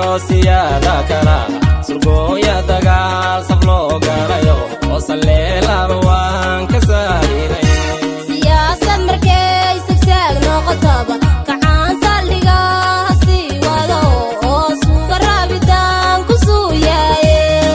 siyaada kala surgooya dagaal saf loo galayo oo salleelaba waan ka saahiray siyaasad markay sagsaag noqotaba kacaan saldhiga ha sii wado oo suuga raabitaan ku suuyaaye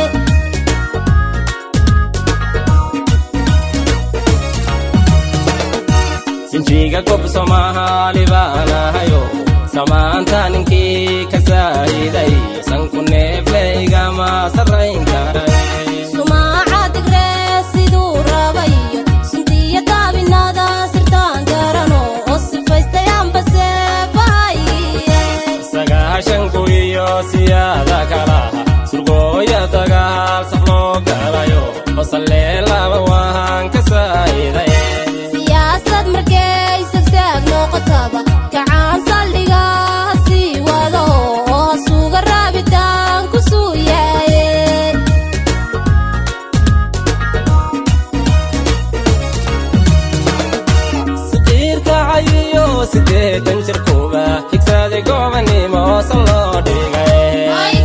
sinjiga gob soomaali baanahayo samaanta ninkii ka saahiday sanku neefleygama sarrayn karay sumaaca digree siduu rabayo sundiya daabinada sirtaan garano oo sifaystayaanba seefahaye sagaashanku iyo siyaada kalaha surgooya dagaal saf loo galayo oo salleelaba waan ka saahiday siyaasad markay sagsaag noqotaba kacaan saldhiga ha sii wado oo suuga raabitaan ku suuyaaye siqiirka cayiyo sideetan jirkuba higsaday gobanimo san loo dhigay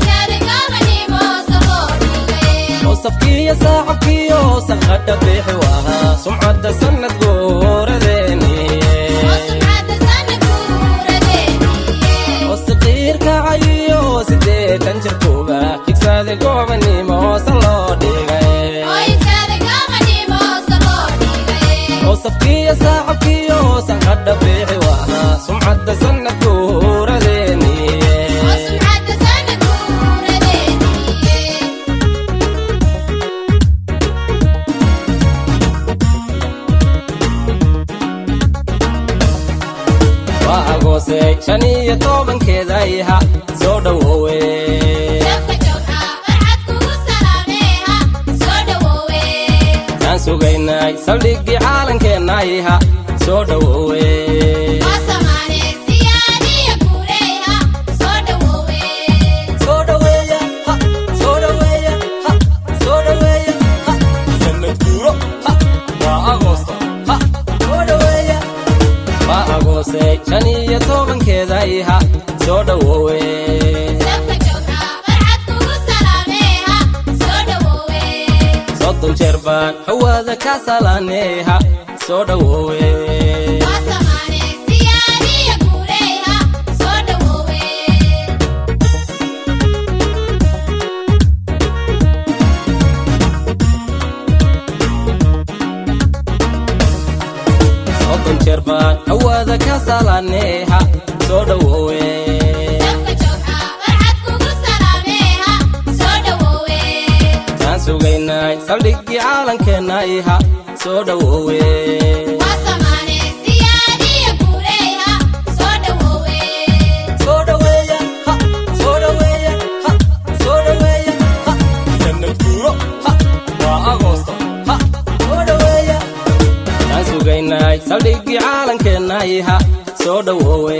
oo safkiiyo saacabkiyo saqadha bixi wahaa sumcadda sannad guuradeeni oo siqiirka cayiyo sideetan jirkuba higsaday gobanimo san loo dhigay oo safkiiyo saacabkiyo saqadha bixi wahaa sumcadda sannad guuradeeni waa agoosay shan iyo tobankeeda iha soo dhowoowe kaan sugaynay saldhiggii caalankeenna iha soo dhowoowe soo dhaweeya ha soo dhaweeya ha soo dhaweeya ha sanad guuro ha waa agoosto ha soo dhaweeya waa agoosay shan iyo tobankeeda iha soo dhowoowe soddon jeer baan hawaada ka salaaneeha soo dhowoowe soddon jeer baan hawaada ka salaaneeha soo dhowoowe kaan sugaynay saldhiggii caalankeenna iha soo dhowoowe soo dhaweeya ha soo dhaweeya ha soo dhaweeya ha sanad guuro ha waa agoosto ha soo dhaweeya kaan sugaynay saldhiggii caalankeenna iha soo dhowoowe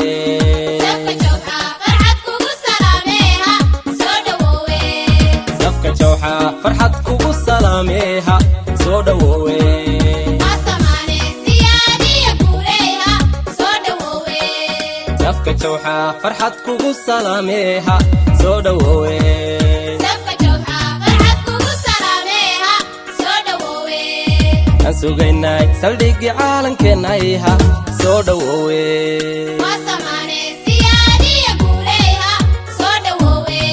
safka jawxa farxad kugu salaameeha soo dhowoowe safka jawxa farxad kugu salaameeha soo dhowoowe aan sugaynay saldhiggii caalankeenna iha soo dhowoowe